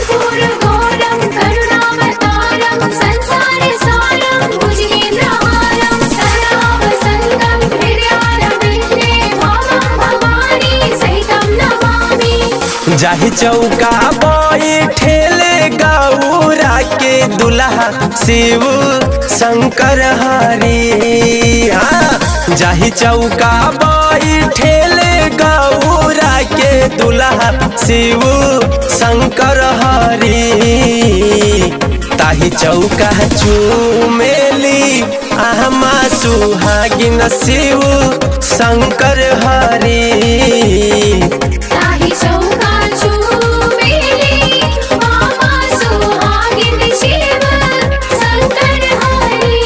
कर्पूरघोरं करुणावतारं संसारसारं भुजगेन्द्रहारं सदा वसन्तं हृदयारविन्दे भावं भवानी सहितं नमामि जाहि चौका बैठेले गौरा के दुल्हा शिव शंकर हरि हाँ जाहि चौका बैठेले गौरा के दुल्हा शिव शंकर हरि ताहि चौका चूमेली आमा सुहागिन शिव शंकर हरि ताहि चौका चूमेली मामा सुहागिन शिव शंकर हरि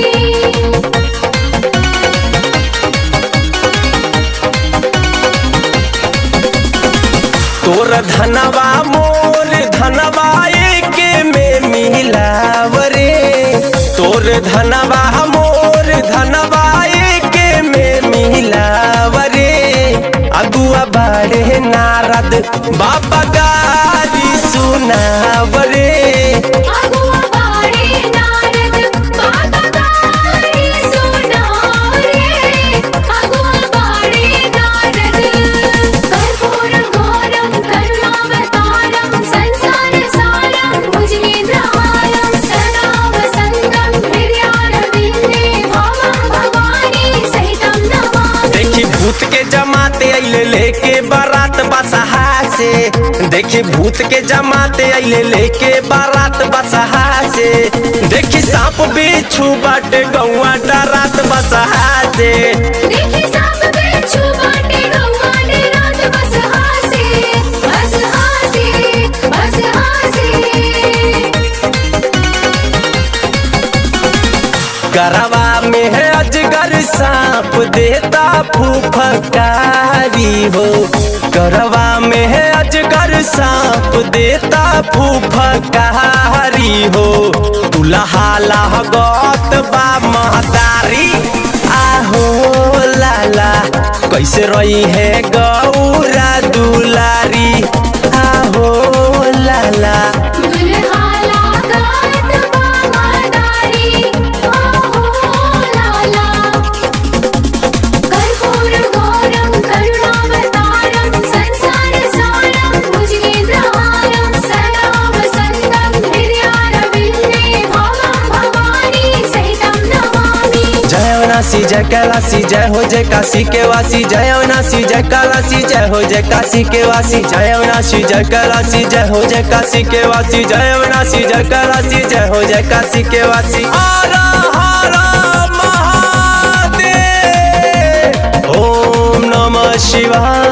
तोर धनवा मोर धनवा के में मिलाव रे तोर धनवा मोर धनवा के में मिलाव रे अगुआ बाड़े नारद बाबा गारी सुनाव रे अगुआ बाड़े नारद बाबा गारी सुनाव रे अगुआ बाड़े नारद कर्पूरघोरं करुणावतारं संसारसारं भुजगेन्द्रहारं सदा वसन्तं हृदयारविन्दे भावं भवानी सहितं नमामि देखी भूत के जमाते अइले लेके बारात बसहा से देखी भूत के जमाते अइले लेके बारात बसहा से देखी सांप बिच्छू बाटे गौआ डरात बसहा से देखी सांप बिच्छू बाटे गौआ ने रात बस हासे बस हासे बस हासे गरवा में है अजगर सांप देता फूफकारी हो गरवा में है अजगर सांप देता फूफकारी हो दुल्हा गौत बा महतारी आहो लाला कैसे रही है गौरा दुलारी आहो लाला दुल्हा लागत बामादारी ओहो लाला कर्पूरघोरं करुणावतारं संसारसारं भुजगेन्द्रहारं सदा वसन्तं हृदयारविन्दे भावं भवानी सहितं नमामि जय अविनाशी जय कैलाशी जय हो जय काशी के वासी जय अविनाशी जय कैलाशी जय हो जय काशी के वासी जय अविनाशी जय कैलाशी जय हो जय काशी के वासी जय अविनाशी जय कैलाशी जय हो जय काशी के वासी हर हर महादेव ओम नमः शिवाय